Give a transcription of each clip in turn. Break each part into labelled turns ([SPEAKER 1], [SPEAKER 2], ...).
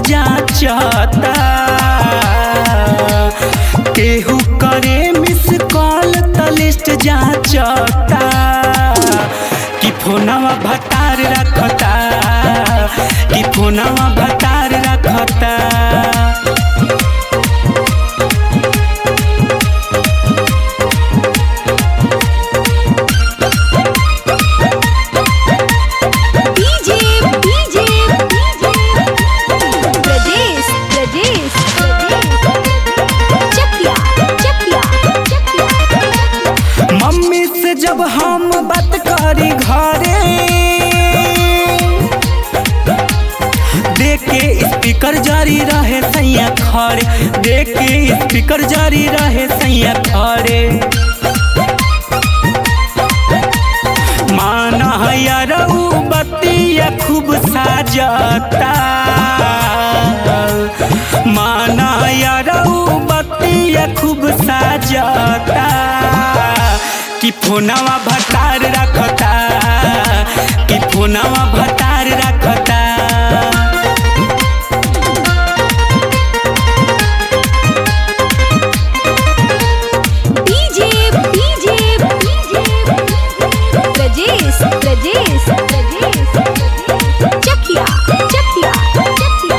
[SPEAKER 1] जाचता केहू करे miss call त लिस्ट जाचता कि फोनवा भतार रखता कि फोनवा भतार रखता
[SPEAKER 2] DJ DJ Pradesh Pradesh Chakiya Chakiya Chakiya
[SPEAKER 1] mummy से जब हम बात करी घरे देख के स्पीकर जारी रहे सैया खड़े देख के स्पीकर जारी रहे सैया खड़े माना यार उ बतिया खूब साजता माना यार उ बतिया खूब साजता कि फोनवा भतार रखता कि फोनवा भतार रखता
[SPEAKER 2] डीजे डीजे प्रदेश प्रदेश चकिया चकिया चकिया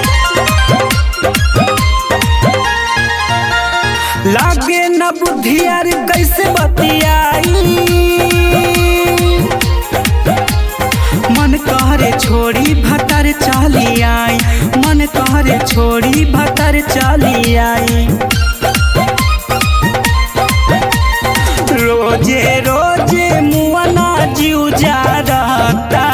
[SPEAKER 1] लागे न बुद्धियार कैसे बतियाई मन कहरे छोड़ी भतर चली आई मन कहरे छोड़ी भतर चली आई रोजे रोजे मुआना जीव जा रहता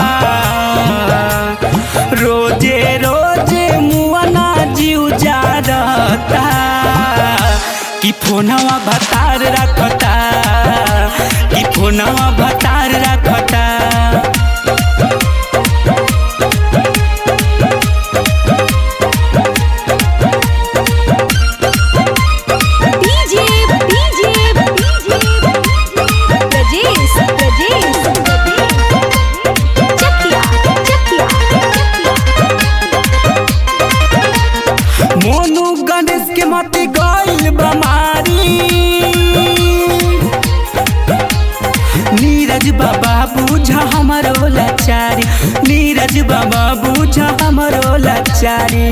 [SPEAKER 1] रोजे रोजे मुआना जीव जा रहता कि फोनवा भतार रखता कि फोनवा भतार रखता
[SPEAKER 2] डीजे डीजे प्रदेश प्रदेश चकिया चकिया
[SPEAKER 1] मोनू गणेश के मत गइल बमारी नीरज बाबा बुझा हमरो लाचारी नीरज बाबा बुझा हमरो लाचारी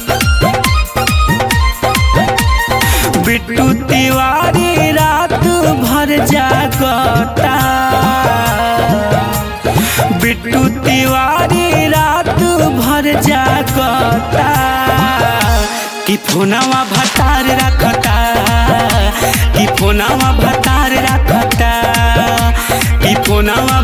[SPEAKER 1] बिट्टू तिवारी रात भर जागता बिट्टू तिवारी रात भर जागता कि फोनवा भतार रखता कि फोनवा भतार रखता कि फोनवा